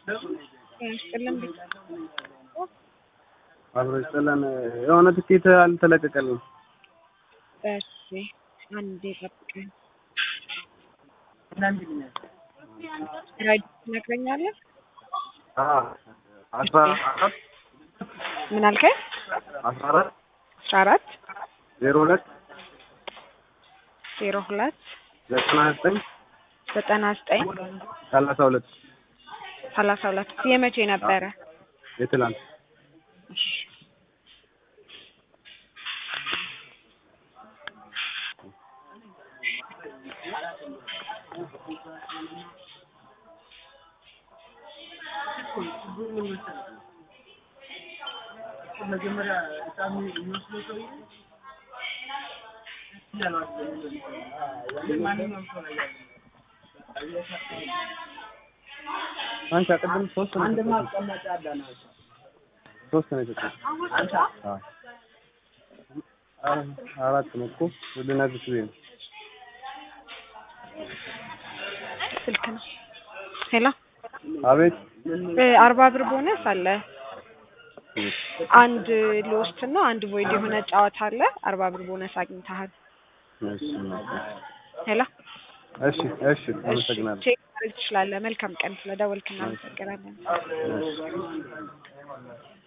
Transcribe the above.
ያስጥልን ቤት አብሮ ይስጥልን። የሆነ ትኬት አልተለቀቀልንም። እሺ አንዴ ጠብቀኝ። ራይድ ትነግረኛለህ? አስራ አራት ምን አልከኝ? አስራ አራት አስራ አራት ዜሮ ሁለት ዜሮ ሁለት ዘጠና ዘጠኝ ዘጠና ዘጠኝ ሰላሳ ሁለት ሰላሳ ሁለት የመቼ ነበረ? የትላንት እሺ አንቺ ቅድም ሶስት ነው ሶስት ነው የሰጠሁት። አዎ አራት ነው እኮ ልነግርሽ ብዬሽ ነው። ስልክ ነው። ሄሎ አቤት እ አርባ ብር ቦነስ አለ። አንድ ሎስት እና አንድ ቮይድ የሆነ ጨዋታ አለ። አርባ ብር ቦነስ አግኝተሃል። እሺ ሄሎ እሺ እሺ አመሰግናለሁ። ቼክ ማድረግ ትችላለህ። መልካም ቀን። ስለደወልክ እናመሰግናለን። እሺ